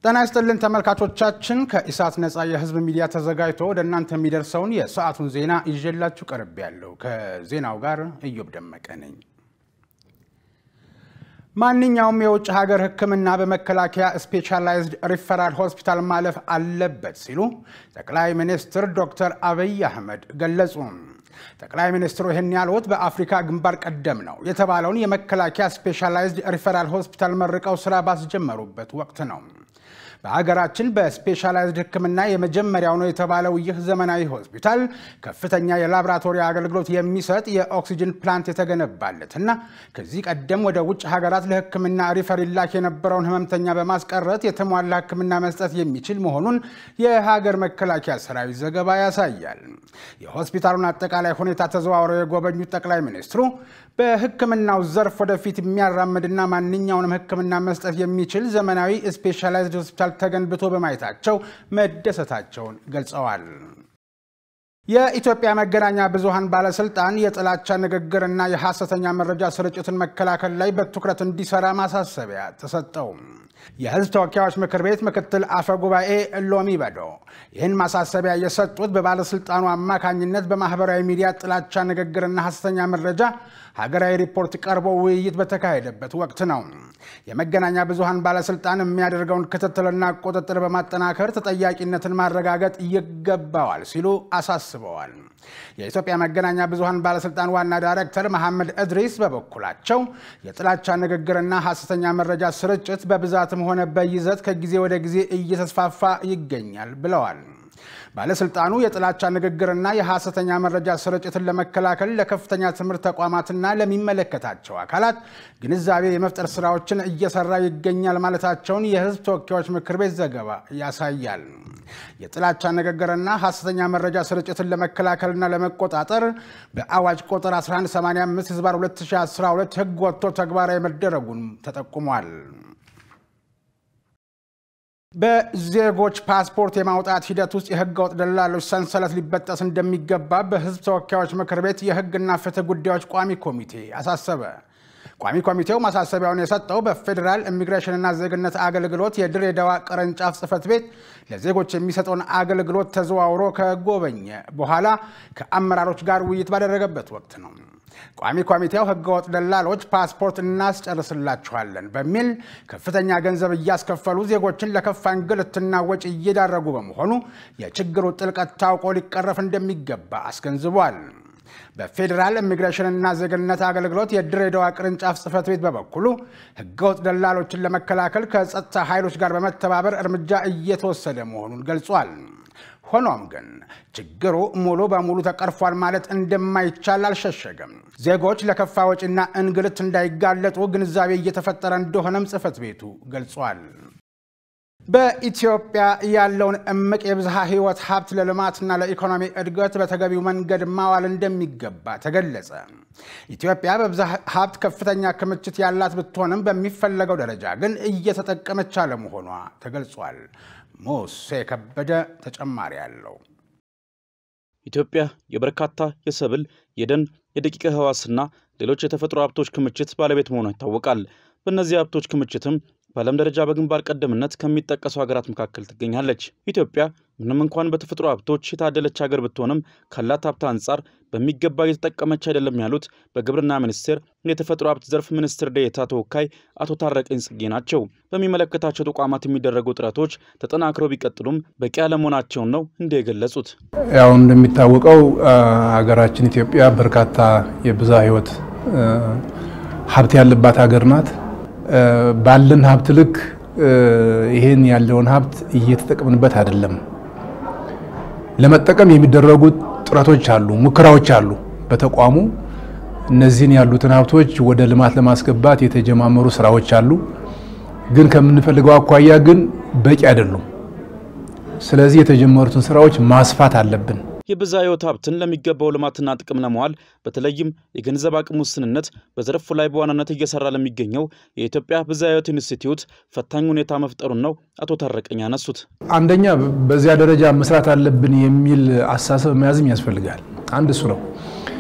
ጤና ይስጥልን ተመልካቾቻችን፣ ከኢሳት ነፃ የህዝብ ሚዲያ ተዘጋጅቶ ወደ እናንተ የሚደርሰውን የሰዓቱን ዜና ይዤላችሁ ቀርብ ያለው ከዜናው ጋር እዮብ ደመቀ ነኝ። ማንኛውም የውጭ ሀገር ሕክምና በመከላከያ ስፔሻላይዝድ ሪፈራል ሆስፒታል ማለፍ አለበት ሲሉ ጠቅላይ ሚኒስትር ዶክተር አብይ አህመድ ገለጹ። ጠቅላይ ሚኒስትሩ ይህን ያሉት በአፍሪካ ግንባር ቀደም ነው የተባለውን የመከላከያ ስፔሻላይዝድ ሪፈራል ሆስፒታል መርቀው ስራ ባስጀመሩበት ወቅት ነው። በሀገራችን በስፔሻላይዝድ ሕክምና የመጀመሪያው ነው የተባለው ይህ ዘመናዊ ሆስፒታል ከፍተኛ የላቦራቶሪ አገልግሎት የሚሰጥ የኦክሲጅን ፕላንት የተገነባለት እና ከዚህ ቀደም ወደ ውጭ ሀገራት ለሕክምና ሪፈር ይላክ የነበረውን ህመምተኛ በማስቀረት የተሟላ ሕክምና መስጠት የሚችል መሆኑን የሀገር መከላከያ ሰራዊት ዘገባ ያሳያል። የሆስፒታሉን አጠቃላይ ሁኔታ ተዘዋውረው የጎበኙት ጠቅላይ ሚኒስትሩ በሕክምናው ዘርፍ ወደፊት የሚያራምድና ማንኛውንም ሕክምና መስጠት የሚችል ዘመናዊ ስፔሻላይዝድ ሆስፒታል ተገንብቶ በማየታቸው መደሰታቸውን ገልጸዋል። የኢትዮጵያ መገናኛ ብዙሃን ባለስልጣን የጥላቻ ንግግርና የሐሰተኛ መረጃ ስርጭትን መከላከል ላይ በትኩረት እንዲሰራ ማሳሰቢያ ተሰጠው። የህዝብ ተወካዮች ምክር ቤት ምክትል አፈ ጉባኤ ሎሚ በዶ ይህን ማሳሰቢያ የሰጡት በባለስልጣኑ አማካኝነት በማህበራዊ ሚዲያ ጥላቻ ንግግርና ሐሰተኛ መረጃ ሀገራዊ ሪፖርት ቀርቦ ውይይት በተካሄደበት ወቅት ነው። የመገናኛ ብዙሃን ባለስልጣን የሚያደርገውን ክትትልና ቁጥጥር በማጠናከር ተጠያቂነትን ማረጋገጥ ይገባዋል ሲሉ አሳስበዋል። የኢትዮጵያ መገናኛ ብዙሃን ባለስልጣን ዋና ዳይሬክተር መሐመድ እድሪስ በበኩላቸው የጥላቻ ንግግርና ሐሰተኛ መረጃ ስርጭት በብዛትም ሆነ በይዘት ከጊዜ ወደ ጊዜ እየተስፋፋ ይገኛል ብለዋል። ባለስልጣኑ የጥላቻ ንግግርና የሐሰተኛ መረጃ ስርጭትን ለመከላከል ለከፍተኛ ትምህርት ተቋማትና ለሚመለከታቸው አካላት ግንዛቤ የመፍጠር ስራዎችን እየሰራ ይገኛል ማለታቸውን የሕዝብ ተወካዮች ምክር ቤት ዘገባ ያሳያል። የጥላቻ ንግግርና ሐሰተኛ መረጃ ስርጭትን ለመከላከልና ለመቆጣጠር በአዋጅ ቁጥር 1185 ህዝባር 2012 ህግ ወጥቶ ተግባራዊ መደረጉን ተጠቁሟል። በዜጎች ፓስፖርት የማውጣት ሂደት ውስጥ የህገወጥ ደላሎች ሰንሰለት ሊበጠስ እንደሚገባ በህዝብ ተወካዮች ምክር ቤት የህግና ፍትህ ጉዳዮች ቋሚ ኮሚቴ አሳሰበ። ቋሚ ኮሚቴው ማሳሰቢያውን የሰጠው በፌዴራል ኢሚግሬሽንና ዜግነት አገልግሎት የድሬዳዋ ቅርንጫፍ ጽህፈት ቤት ለዜጎች የሚሰጠውን አገልግሎት ተዘዋውሮ ከጎበኘ በኋላ ከአመራሮች ጋር ውይይት ባደረገበት ወቅት ነው። ቋሚ ኮሚቴው ህገወጥ ደላሎች ፓስፖርት እናስጨርስላችኋለን በሚል ከፍተኛ ገንዘብ እያስከፈሉ ዜጎችን ለከፋ እንግልትና ወጪ እየዳረጉ በመሆኑ የችግሩ ጥልቀት ታውቆ ሊቀረፍ እንደሚገባ አስገንዝቧል። በፌዴራል ኢሚግሬሽንና ዜግነት አገልግሎት የድሬዳዋ ቅርንጫፍ ጽህፈት ቤት በበኩሉ ህገወጥ ደላሎችን ለመከላከል ከጸጥታ ኃይሎች ጋር በመተባበር እርምጃ እየተወሰደ መሆኑን ገልጿል። ሆኖም ግን ችግሩ ሙሉ በሙሉ ተቀርፏል ማለት እንደማይቻል አልሸሸገም። ዜጎች ለከፋ ወጪና እንግልት እንዳይጋለጡ ግንዛቤ እየተፈጠረ እንደሆነም ጽህፈት ቤቱ ገልጿል። በኢትዮጵያ ያለውን እምቅ የብዝሃ ህይወት ሀብት ለልማትና ለኢኮኖሚ እድገት በተገቢው መንገድ ማዋል እንደሚገባ ተገለጸ። ኢትዮጵያ በብዝሃ ሀብት ከፍተኛ ክምችት ያላት ብትሆንም በሚፈለገው ደረጃ ግን እየተጠቀመች አለመሆኗ ተገልጿል። ሙሴ ከበደ ተጨማሪ አለው። ኢትዮጵያ የበርካታ የሰብል፣ የደን፣ የደቂቀ ህዋስና ሌሎች የተፈጥሮ ሀብቶች ክምችት ባለቤት መሆኗ ይታወቃል። በእነዚህ ሀብቶች ክምችትም በዓለም ደረጃ በግንባር ቀደምነት ከሚጠቀሱ ሀገራት መካከል ትገኛለች። ኢትዮጵያ ምንም እንኳን በተፈጥሮ ሀብቶች የታደለች ሀገር ብትሆንም ካላት ሀብት አንጻር በሚገባ እየተጠቀመች አይደለም ያሉት በግብርና ሚኒስቴር የተፈጥሮ ሀብት ዘርፍ ሚኒስትር ዴኤታ ተወካይ አቶ ታረቀኝ ጽጌ ናቸው። በሚመለከታቸው ተቋማት የሚደረጉ ጥረቶች ተጠናክረው ቢቀጥሉም በቂ አለመሆናቸውን ነው እንደ የገለጹት። ያው እንደሚታወቀው ሀገራችን ኢትዮጵያ በርካታ የብዝሃ ህይወት ሀብት ያለባት ሀገር ናት። ባለን ሀብት ልክ ይሄን ያለውን ሀብት እየተጠቀምንበት አይደለም። ለመጠቀም የሚደረጉ ጥረቶች አሉ፣ ሙከራዎች አሉ። በተቋሙ እነዚህን ያሉትን ሀብቶች ወደ ልማት ለማስገባት የተጀማመሩ ስራዎች አሉ። ግን ከምንፈልገው አኳያ ግን በቂ አይደሉም። ስለዚህ የተጀመሩትን ስራዎች ማስፋት አለብን። የብዝሃ ህይወት ሀብትን ለሚገባው ልማትና ጥቅም ለመዋል በተለይም የገንዘብ አቅም ውስንነት በዘርፉ ላይ በዋናነት እየሰራ ለሚገኘው የኢትዮጵያ ብዝሃ ህይወት ኢንስቲትዩት ፈታኝ ሁኔታ መፍጠሩን ነው አቶ ታረቀኝ ያነሱት። አንደኛ በዚያ ደረጃ መስራት አለብን የሚል አስተሳሰብ መያዝም ያስፈልጋል። አንድ እሱ ነው።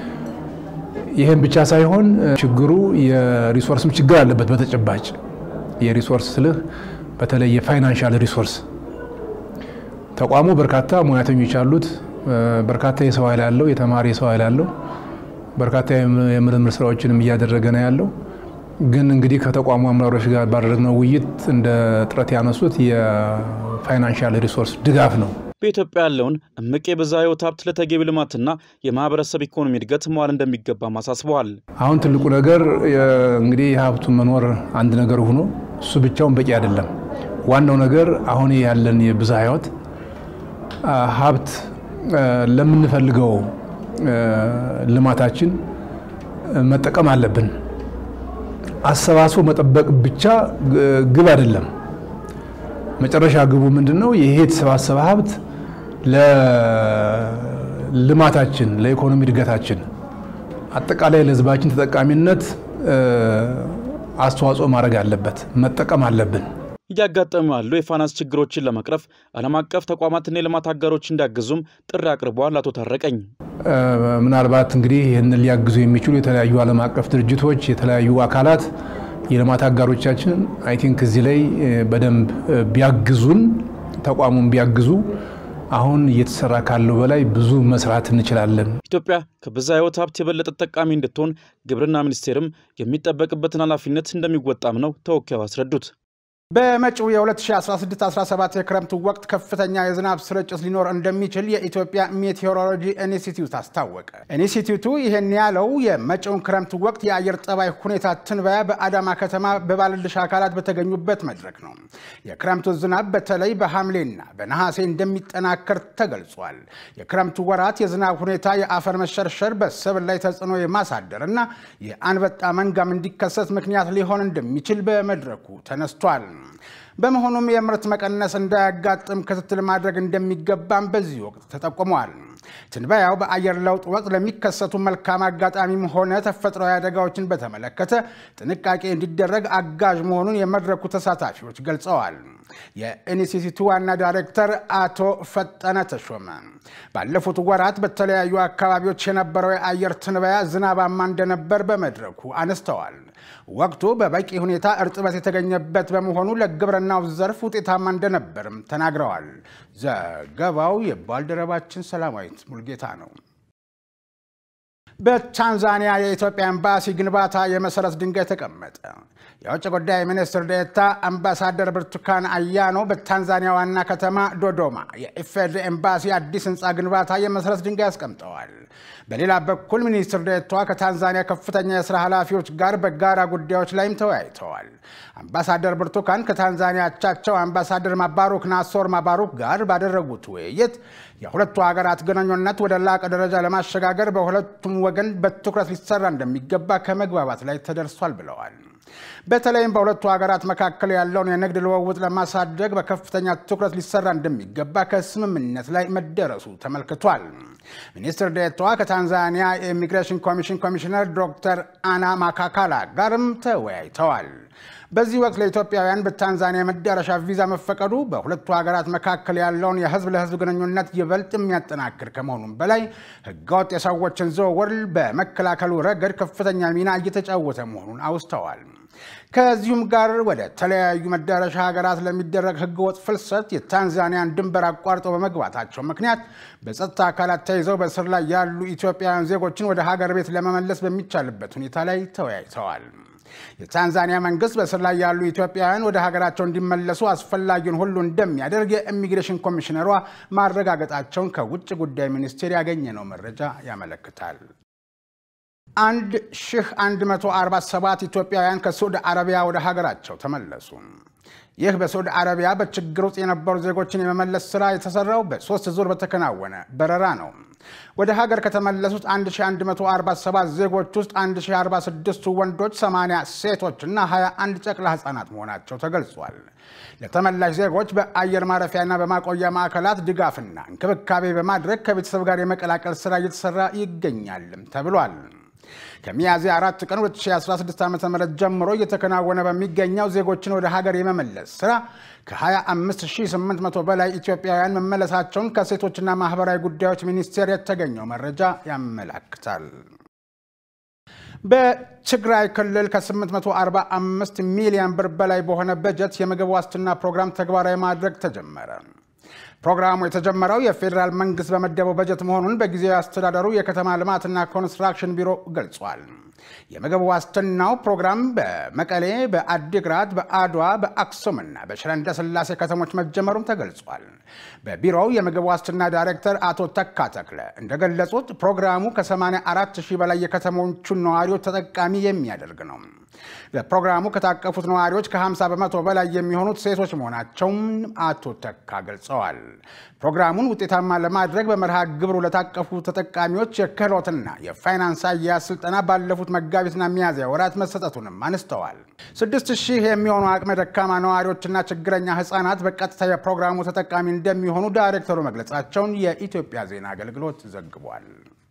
ይህም ብቻ ሳይሆን ችግሩ የሪሶርስም ችግር አለበት። በተጨባጭ የሪሶርስ ስልህ በተለይ የፋይናንሻል ሪሶርስ ተቋሙ በርካታ ሙያተኞች አሉት። በርካታ የሰው ኃይል ያለው የተማሪ የሰው ኃይል ያለው በርካታ የምርምር ስራዎችንም እያደረገ ነው ያለው። ግን እንግዲህ ከተቋሙ አመራሮች ጋር ባደረግነው ውይይት እንደ ጥረት ያነሱት የፋይናንሻል ሪሶርስ ድጋፍ ነው። በኢትዮጵያ ያለውን እምቅ የብዝሃ ሕይወት ሀብት ለተገቢ ልማትና የማህበረሰብ ኢኮኖሚ እድገት መዋል እንደሚገባም አሳስበዋል። አሁን ትልቁ ነገር እንግዲህ የሀብቱ መኖር አንድ ነገር ሆኖ እሱ ብቻውን በቂ አይደለም። ዋናው ነገር አሁን ያለን የብዝሃ ሕይወት ሀብት ለምንፈልገው ልማታችን መጠቀም አለብን። አሰባስቦ መጠበቅ ብቻ ግብ አይደለም። መጨረሻ ግቡ ምንድን ነው? ይሄ የተሰባሰበ ሀብት ለልማታችን፣ ለኢኮኖሚ እድገታችን፣ አጠቃላይ ለሕዝባችን ተጠቃሚነት አስተዋጽኦ ማድረግ አለበት፣ መጠቀም አለብን። እያጋጠሙ ያሉ የፋይናንስ ችግሮችን ለመቅረፍ ዓለም አቀፍ ተቋማትና የልማት አጋሮች እንዲያግዙም ጥሪ አቅርበዋል። አቶ ታረቀኝ ምናልባት እንግዲህ ይህንን ሊያግዙ የሚችሉ የተለያዩ ዓለም አቀፍ ድርጅቶች፣ የተለያዩ አካላት የልማት አጋሮቻችን አይ ቲንክ እዚህ ላይ በደንብ ቢያግዙን ተቋሙን ቢያግዙ አሁን እየተሰራ ካለው በላይ ብዙ መስራት እንችላለን። ኢትዮጵያ ከብዝሃ ሕይወት ሀብት የበለጠ ተጠቃሚ እንድትሆን ግብርና ሚኒስቴርም የሚጠበቅበትን ኃላፊነት እንደሚወጣም ነው ተወካዩ አስረዱት። በመጪው የ2016-17 የክረምት ወቅት ከፍተኛ የዝናብ ስርጭት ሊኖር እንደሚችል የኢትዮጵያ ሜቴዎሮሎጂ ኢንስቲትዩት አስታወቀ። ኢንስቲትዩቱ ይህን ያለው የመጪውን ክረምት ወቅት የአየር ጠባይ ሁኔታ ትንበያ በአዳማ ከተማ በባለድርሻ አካላት በተገኙበት መድረክ ነው። የክረምቱ ዝናብ በተለይ በሐምሌና በነሐሴ እንደሚጠናከር ተገልጿል። የክረምቱ ወራት የዝናብ ሁኔታ የአፈር መሸርሸር በሰብል ላይ ተጽዕኖ የማሳደር እና የአንበጣ መንጋም እንዲከሰት ምክንያት ሊሆን እንደሚችል በመድረኩ ተነስቷል። በመሆኑም የምርት መቀነስ እንዳያጋጥም ክትትል ማድረግ እንደሚገባም በዚህ ወቅት ተጠቁመዋል። ትንበያው በአየር ለውጥ ወቅት ለሚከሰቱ መልካም አጋጣሚም ሆነ ተፈጥሯዊ አደጋዎችን በተመለከተ ጥንቃቄ እንዲደረግ አጋዥ መሆኑን የመድረኩ ተሳታፊዎች ገልጸዋል። የኢንስቲትዩቱ ዋና ዳይሬክተር አቶ ፈጠነ ተሾመ ባለፉት ወራት በተለያዩ አካባቢዎች የነበረው የአየር ትንበያ ዝናባማ እንደነበር በመድረኩ አነስተዋል። ወቅቱ በበቂ ሁኔታ እርጥበት የተገኘበት በመሆኑ ለግብርናው ዘርፍ ውጤታማ እንደነበርም ተናግረዋል። ዘገባው የባልደረባችን ሰላማዊት ሙልጌታ ነው። በታንዛኒያ የኢትዮጵያ ኤምባሲ ግንባታ የመሰረት ድንጋይ ተቀመጠ። የውጭ ጉዳይ ሚኒስትር ዴኤታ አምባሳደር ብርቱካን አያኖ በታንዛኒያ ዋና ከተማ ዶዶማ የኢፌዴሪ ኤምባሲ አዲስ ህንፃ ግንባታ የመሰረት ድንጋይ አስቀምጠዋል። በሌላ በኩል ሚኒስትር ዴኤታዋ ከታንዛኒያ ከፍተኛ የስራ ኃላፊዎች ጋር በጋራ ጉዳዮች ላይም ተወያይተዋል። አምባሳደር ብርቱካን ከታንዛኒያ አቻቸው አምባሳደር ማባሩክ ናሶር ማባሩክ ጋር ባደረጉት ውይይት የሁለቱ ሀገራት ግንኙነት ወደ ላቀ ደረጃ ለማሸጋገር በሁለቱም ወገን በትኩረት ሊሰራ እንደሚገባ ከመግባባት ላይ ተደርሷል ብለዋል። በተለይም በሁለቱ ሀገራት መካከል ያለውን የንግድ ልውውጥ ለማሳደግ በከፍተኛ ትኩረት ሊሰራ እንደሚገባ ከስምምነት ላይ መደረሱ ተመልክቷል። ሚኒስትር ዴኤታዋ ከታንዛኒያ የኢሚግሬሽን ኮሚሽን ኮሚሽነር ዶክተር አና ማካካላ ጋርም ተወያይተዋል። በዚህ ወቅት ለኢትዮጵያውያን በታንዛኒያ የመዳረሻ ቪዛ መፈቀዱ በሁለቱ ሀገራት መካከል ያለውን የህዝብ ለህዝብ ግንኙነት ይበልጥ የሚያጠናክር ከመሆኑም በላይ ህገወጥ የሰዎችን ዝውውር በመከላከሉ ረገድ ከፍተኛ ሚና እየተጫወተ መሆኑን አውስተዋል። ከዚሁም ጋር ወደ ተለያዩ መዳረሻ ሀገራት ለሚደረግ ህገወጥ ፍልሰት የታንዛኒያን ድንበር አቋርጠው በመግባታቸው ምክንያት በጸጥታ አካላት ተይዘው በስር ላይ ያሉ ኢትዮጵያውያን ዜጎችን ወደ ሀገር ቤት ለመመለስ በሚቻልበት ሁኔታ ላይ ተወያይተዋል። የታንዛኒያ መንግስት በስር ላይ ያሉ ኢትዮጵያውያን ወደ ሀገራቸው እንዲመለሱ አስፈላጊውን ሁሉ እንደሚያደርግ የኢሚግሬሽን ኮሚሽነሯ ማረጋገጣቸውን ከውጭ ጉዳይ ሚኒስቴር ያገኘነው መረጃ ያመለክታል። 1147 ኢትዮጵያውያን ከሳዑዲ አረቢያ ወደ ሀገራቸው ተመለሱ። ይህ በሳዑዲ አረቢያ በችግር ውስጥ የነበሩ ዜጎችን የመመለስ ስራ የተሰራው በሶስት ዙር በተከናወነ በረራ ነው። ወደ ሀገር ከተመለሱት 1147 ዜጎች ውስጥ 1046ቱ ወንዶች፣ 80 ሴቶች እና 21 ጨቅላ ህጻናት መሆናቸው ተገልጿል። ለተመላሽ ዜጎች በአየር ማረፊያና በማቆያ ማዕከላት ድጋፍና እንክብካቤ በማድረግ ከቤተሰብ ጋር የመቀላቀል ስራ እየተሰራ ይገኛልም ተብሏል። ከሚያዝያ አራት ቀን 2016 ዓ ም ጀምሮ እየተከናወነ በሚገኘው ዜጎችን ወደ ሀገር የመመለስ ስራ ከ25800 በላይ ኢትዮጵያውያን መመለሳቸውን ከሴቶችና ማህበራዊ ጉዳዮች ሚኒስቴር የተገኘው መረጃ ያመላክታል። በትግራይ ክልል ከ845 ሚሊዮን ብር በላይ በሆነ በጀት የምግብ ዋስትና ፕሮግራም ተግባራዊ ማድረግ ተጀመረ። ፕሮግራሙ የተጀመረው የፌዴራል መንግስት በመደበው በጀት መሆኑን በጊዜያዊ አስተዳደሩ የከተማ ልማትና ኮንስትራክሽን ቢሮ ገልጿል። የምግብ ዋስትናው ፕሮግራም በመቀሌ፣ በአዲግራት፣ በአድዋ፣ በአክሱምና በሽረ እንዳስላሴ ከተሞች መጀመሩም ተገልጿል። በቢሮው የምግብ ዋስትና ዳይሬክተር አቶ ተካ ተክለ እንደገለጹት ፕሮግራሙ ከ84 ሺህ በላይ የከተሞቹን ነዋሪዎች ተጠቃሚ የሚያደርግ ነው። በፕሮግራሙ ከታቀፉት ነዋሪዎች ከ50 በመቶ በላይ የሚሆኑት ሴቶች መሆናቸውም አቶ ተካ ገልጸዋል። ፕሮግራሙን ውጤታማ ለማድረግ በመርሃ ግብሩ ለታቀፉ ተጠቃሚዎች የክህሎትና የፋይናንስ አያያዝ ስልጠና ባለፉት መጋቢትና ሚያዝያ ወራት መሰጠቱንም አነስተዋል። ስድስት ሺህ የሚሆኑ አቅመ ደካማ ነዋሪዎችና ችግረኛ ህጻናት በቀጥታ የፕሮግራሙ ተጠቃሚ እንደሚሆኑ ዳይሬክተሩ መግለጻቸውን የኢትዮጵያ ዜና አገልግሎት ዘግቧል።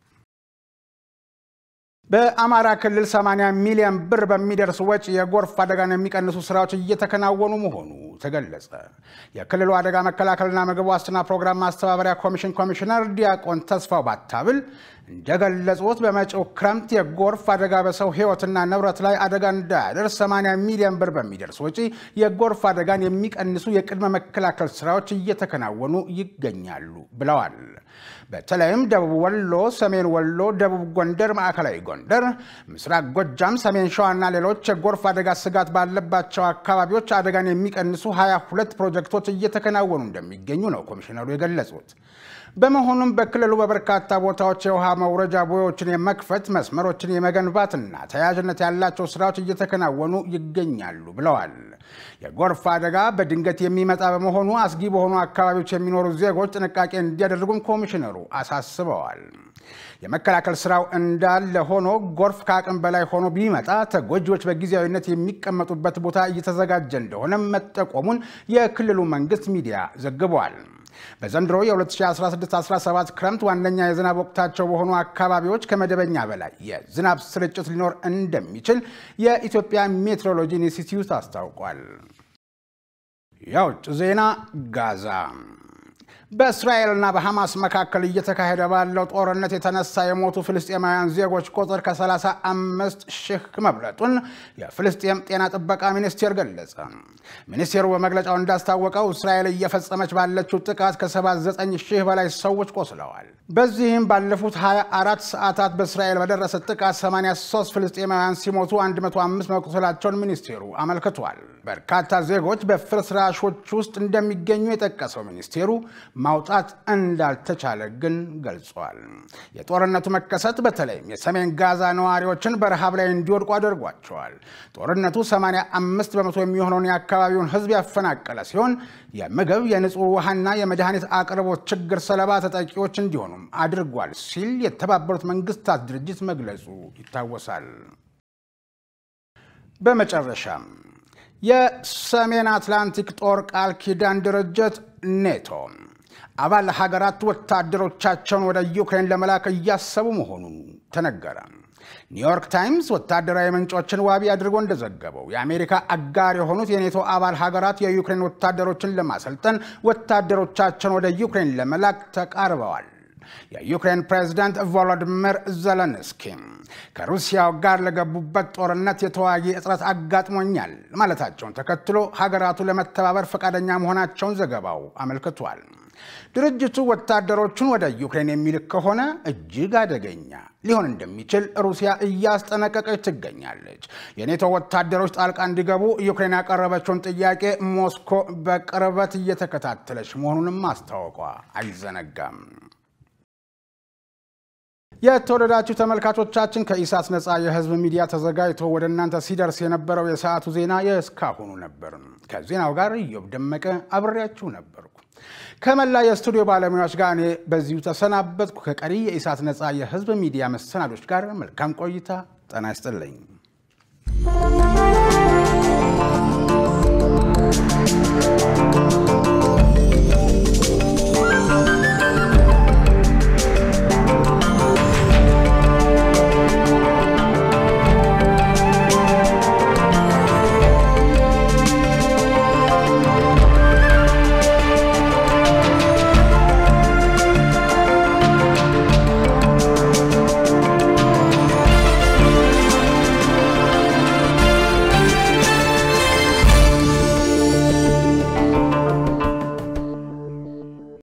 በአማራ ክልል 80 ሚሊዮን ብር በሚደርስ ወጪ የጎርፍ አደጋን የሚቀንሱ ስራዎች እየተከናወኑ መሆኑ ተገለጸ። የክልሉ አደጋ መከላከልና ምግብ ዋስትና ፕሮግራም ማስተባበሪያ ኮሚሽን ኮሚሽነር ዲያቆን ተስፋው ባታብል እንደገለጹት በመጪው ክረምት የጎርፍ አደጋ በሰው ህይወትና ንብረት ላይ አደጋ እንዳያደርስ 80 ሚሊዮን ብር በሚደርስ ወጪ የጎርፍ አደጋን የሚቀንሱ የቅድመ መከላከል ስራዎች እየተከናወኑ ይገኛሉ ብለዋል። በተለይም ደቡብ ወሎ፣ ሰሜን ወሎ፣ ደቡብ ጎንደር፣ ማዕከላዊ ጎንደር፣ ምስራቅ ጎጃም፣ ሰሜን ሸዋና ሌሎች የጎርፍ አደጋ ስጋት ባለባቸው አካባቢዎች አደጋን የሚቀንሱ 22 ፕሮጀክቶች እየተከናወኑ እንደሚገኙ ነው ኮሚሽነሩ የገለጹት። በመሆኑም በክልሉ በበርካታ ቦታዎች የውሃ መውረጃ ቦዮችን የመክፈት መስመሮችን የመገንባትና ተያያዥነት ያላቸው ስራዎች እየተከናወኑ ይገኛሉ ብለዋል። የጎርፍ አደጋ በድንገት የሚመጣ በመሆኑ አስጊ በሆኑ አካባቢዎች የሚኖሩ ዜጎች ጥንቃቄ እንዲያደርጉም ኮሚሽነሩ አሳስበዋል። የመከላከል ስራው እንዳለ ሆኖ ጎርፍ ከአቅም በላይ ሆኖ ቢመጣ ተጎጂዎች በጊዜያዊነት የሚቀመጡበት ቦታ እየተዘጋጀ እንደሆነ መጠቆሙን የክልሉ መንግስት ሚዲያ ዘግቧል። በዘንድሮ የ2016-17 ክረምት ዋነኛ የዝናብ ወቅታቸው በሆኑ አካባቢዎች ከመደበኛ በላይ የዝናብ ስርጭት ሊኖር እንደሚችል የኢትዮጵያ ሜትሮሎጂ ኢንስቲትዩት አስታውቋል። የውጭ ዜና ጋዛ በእስራኤልና በሐማስ መካከል እየተካሄደ ባለው ጦርነት የተነሳ የሞቱ ፍልስጤማውያን ዜጎች ቁጥር ከ35 ሺህ መብለጡን የፍልስጤም ጤና ጥበቃ ሚኒስቴር ገለጸ። ሚኒስቴሩ በመግለጫው እንዳስታወቀው እስራኤል እየፈጸመች ባለችው ጥቃት ከ79 ሺህ በላይ ሰዎች ቆስለዋል። በዚህም ባለፉት 24 ሰዓታት በእስራኤል በደረሰ ጥቃት 83 ፍልስጤማውያን ሲሞቱ 105 መቁሰላቸውን ሚኒስቴሩ አመልክቷል። በርካታ ዜጎች በፍርስራሾች ውስጥ እንደሚገኙ የጠቀሰው ሚኒስቴሩ ማውጣት እንዳልተቻለ ግን ገልጿል። የጦርነቱ መከሰት በተለይም የሰሜን ጋዛ ነዋሪዎችን በረሃብ ላይ እንዲወድቁ አድርጓቸዋል። ጦርነቱ 85 በመቶ የሚሆነውን የአካባቢውን ሕዝብ ያፈናቀለ ሲሆን የምግብ የንጹህ ውሃና የመድኃኒት አቅርቦት ችግር ሰለባ ተጠቂዎች እንዲሆኑም አድርጓል ሲል የተባበሩት መንግስታት ድርጅት መግለጹ ይታወሳል። በመጨረሻም የሰሜን አትላንቲክ ጦር ቃል ኪዳን ድርጅት ኔቶ አባል ሀገራት ወታደሮቻቸውን ወደ ዩክሬን ለመላክ እያሰቡ መሆኑን ተነገረ። ኒውዮርክ ታይምስ ወታደራዊ ምንጮችን ዋቢ አድርጎ እንደዘገበው የአሜሪካ አጋር የሆኑት የኔቶ አባል ሀገራት የዩክሬን ወታደሮችን ለማሰልጠን ወታደሮቻቸውን ወደ ዩክሬን ለመላክ ተቃርበዋል። የዩክሬን ፕሬዝዳንት ቮሎዲሚር ዘለንስኪ ከሩሲያው ጋር ለገቡበት ጦርነት የተዋጊ እጥረት አጋጥሞኛል ማለታቸውን ተከትሎ ሀገራቱ ለመተባበር ፈቃደኛ መሆናቸውን ዘገባው አመልክቷል። ድርጅቱ ወታደሮቹን ወደ ዩክሬን የሚልክ ከሆነ እጅግ አደገኛ ሊሆን እንደሚችል ሩሲያ እያስጠነቀቀች ትገኛለች። የኔቶ ወታደሮች ጣልቃ እንዲገቡ ዩክሬን ያቀረበችውን ጥያቄ ሞስኮ በቅርበት እየተከታተለች መሆኑንም ማስታወቋ አይዘነጋም። የተወደዳችሁ ተመልካቾቻችን ከኢሳት ነፃ የህዝብ ሚዲያ ተዘጋጅቶ ወደ እናንተ ሲደርስ የነበረው የሰዓቱ ዜና የእስካሁኑ ነበር። ከዜናው ጋር ኢዮብ ደመቀ አብሬያችሁ ነበርኩ። ከመላ የስቱዲዮ ባለሙያዎች ጋር እኔ በዚሁ ተሰናበትኩ። ከቀሪ የኢሳት ነፃ የህዝብ ሚዲያ መሰናዶች ጋር መልካም ቆይታ። ጤና ይስጥልኝ።